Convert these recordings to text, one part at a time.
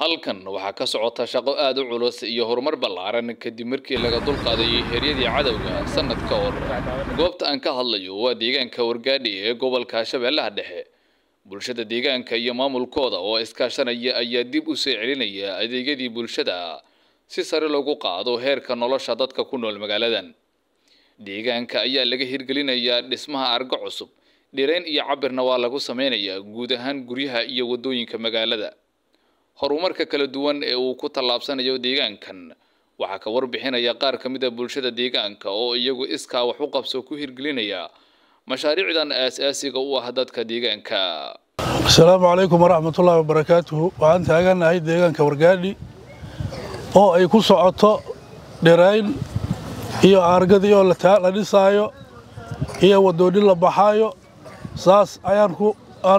halkan waxaa ka socota shaqo aada u culus iyo horumar ballaaran kadib markii laga dulqaaday heeryadii cadowga sanad ka hor goobta aan ka hadlayo waa deegaanka wargaadhi ee gobolka shabeellaha dhexe bulshada deegaanka iyo maamulkooda oo iskaashanaya ayaa dib u soo celinaya adeegyadii bulshada si sare loogu qaado heerka nolosha dadka ku nool magaaladan deegaanka ayaa laga hirgelinayaa dhismaha argo cusub dhirayn iyo cabirna waa lagu sameynayaa guud ahaan guryaha iyo waddooyinka magaalada horumarka kala duwan ee uu ku tallaabsanayo deegaankan waxaa ka warbixinaya qaar ka mid a bulshada deegaanka oo iyagu iskaa wax u qabso ku hirgelinaya mashaariicdan aas-aasiga u ah dadka deegaanka asalaamu calaykum waraxmatullaahi wabarakaatuhu waxaan taaganahay deegaanka wargaadhi oo ay ku socoto dhirayn iyo aargadii oo la dhisaayo iyo wadoonni la baxaayo saas ayaan ku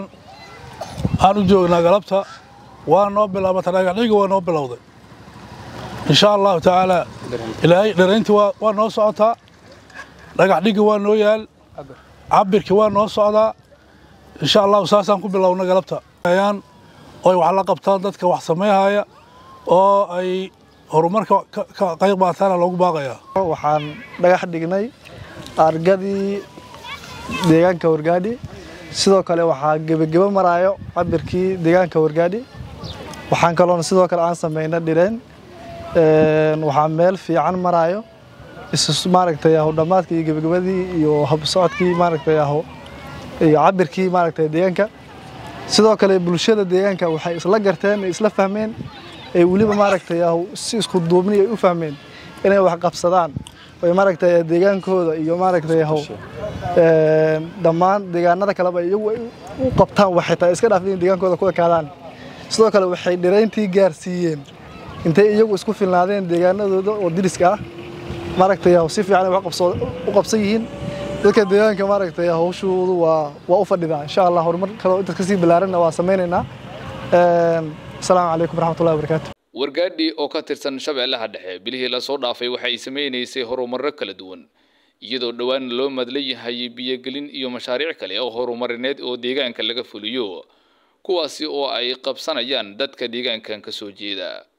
aan u joognaa galabta waa noo bilaabata dhagaxdhiga waa noo bilowday insha allahu tacaalaa ilaahay dhirayntii waa noo socotaa dhagaxdhigi waa noo yaal cabirkii waa noo socdaa insha allahu saasaan ku bilowna galabta ayaan oy wax la qabtaan dadka wax samayhaya oo ay horumarka ka qayb qaataana loogu baaqayaa waxaan dhagax dhignay argadii deegaanka wargaadhi sidoo kale waxaa gebagebo maraayo cabirkii deegaanka wargaadhi waxaan kaloona sidoo kale aan samayna dhireen waxaa meel fiican maraayo maaragtay aho dhammaadkii iyo gebagabadii iyo habsocodkii maaragtay aho iyo cabirkii maaragtay deegaanka sidoo kale bulshada deegaanka waxay isla garteen isla fahmeen ay weliba maaragtay aho si isku duubni ay u fahmeen inay wax qabsadaan oy maaragtay deegaankooda iyo maaragtay aho dhammaan deegaanada kaleba iyagu ay u qabtaan waxay tahay iska dhaaf in deegaankooda ku ekaadaan sidoo kale waxay dhirayntii gaarsiiyeen intay iyagu isku filnaadeen deegaanadooda oo diriska ah maaragtay si fiican ay wax u qabsan yihiin dadka deegaanka maaragtay hawshoodu waa waa u fadhidaa insha allah horumar kaloo intaas kasii bilaaranna waa samaynaynaa asalaamu calaykum waraxmatullahi wabarakaatu wargaadhi oo ka tirsan shabeellaha dhexe bilihii lasoo dhaafay waxay samaynaysay horumarro kala duwan iyadoo dhowaan loo madla yahay biyogelin iyo mashaariic kale oo horumarineed oo deegaanka laga fuliyo kuwaasi oo ay qabsanayaan dadka deegaankan ka soo jeeda